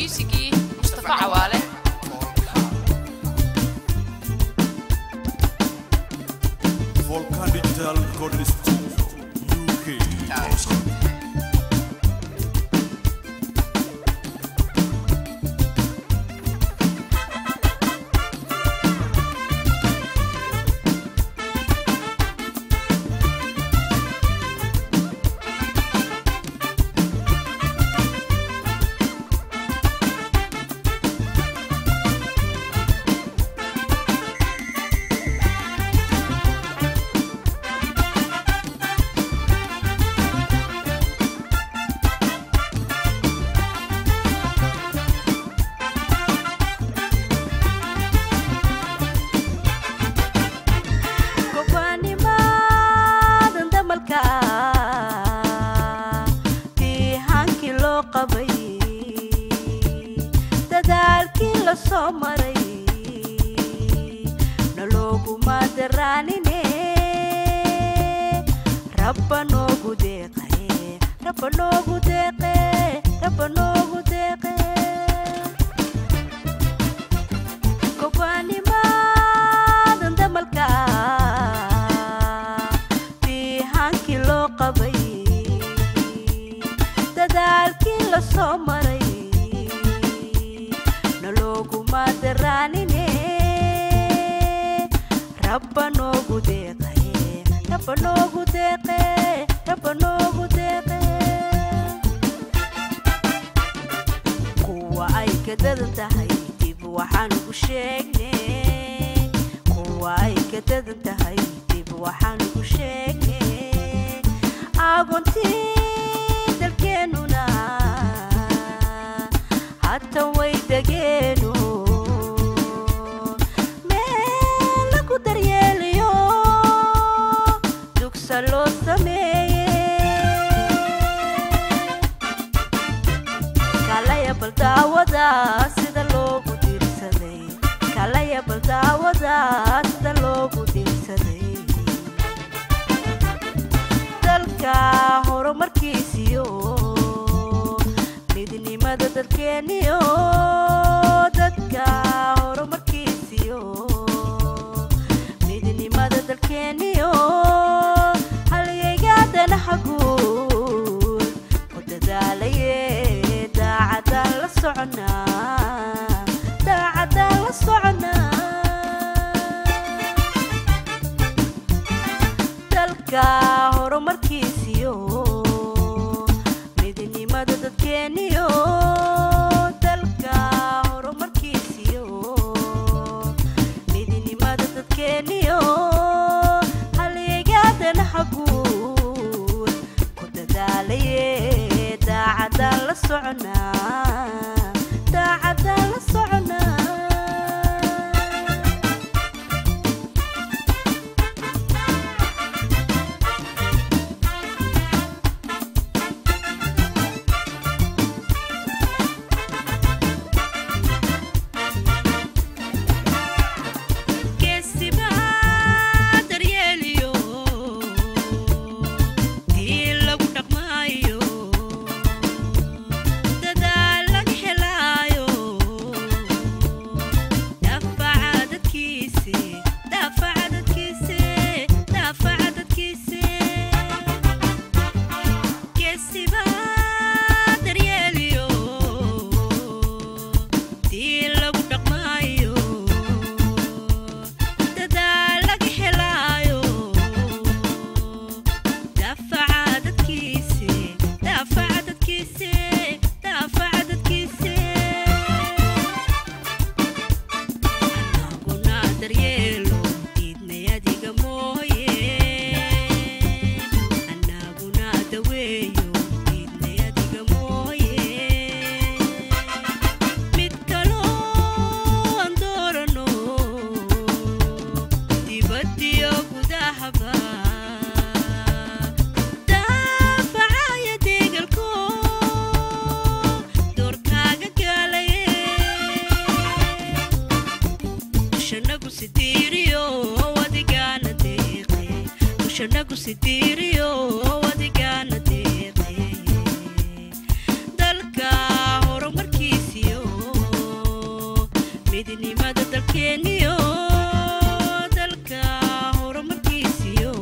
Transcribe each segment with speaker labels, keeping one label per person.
Speaker 1: miisigii mustafa cawaale
Speaker 2: Volcan Digital Recording Studio, UK.
Speaker 3: gobaanimadan damalka diihaankii loo qabay dadaalkii la soo maray nalooguma daraanine rabba noogu deeqe rabba noogu deeqe rabba noogu deeqe gobaanimadan damalka diihaankii loo qabay dadaalkii la soo maray nalooguma daraanine rabba noogu deeqe rabba noogu deeqe rabba noogu deeqe kuwa ay ka dadan tahay dib waxaan ugu sheegnay kuwa ay ka dadan tahay dib waxaan ugu sheegnay agoontii dalkeennuna hata way degeeno meel lagu daryeeliyo dugsa loo sameeye kalaya bal daawada sida loogu diirsaday kalaya bal daawada sida loogu diirsaday dalka horumarkiisiyo midnimada dalkeeniyo dadka horumarkiisiyo midnimada dalkeeniyo halyeegaadanaha guud ku dadaalaye daacadaan la soconaa daacadaan la soconaa dalka horumarkiisiyo midnimada dadkeeniyo dalka horumarkiisiyo midnimada dadkeeniyo halyeegaadanaha guud ku dadaalaye daacadaan la soconaa daacadaan la soconaa geesibaa daryeeliyo dii lagu dhaqmaayo dadaal laga helaayo daafaca dadkiise daafaca dadkiise daafaca dadkiise geesibaa daryeeliyo dii lagu dhaqmaayo dadaal laga helaayo daafaca dadkiise daafaca dadkiise daafaca dadkiise anaguna daryeelo diidnay adiga mooye anaguna daweeyo diidnay adiga mooye mid kaloo aan doorano dibadiyo gudahaba daafacaya deegalko doorkaaga gaalaye dushanagu sidiiriyo wadigaana deeqe dushanagu sidiiriyo wadigaana deeqe dalka horumarkiisiyo midnimada dalkeeniyo dalka horumarkiisiyo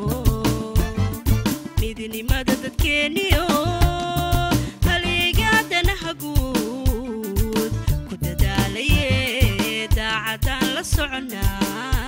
Speaker 3: midnimada dadkeeniyo haligaadanaha guud ku dadaalaye daacadaan la soconaa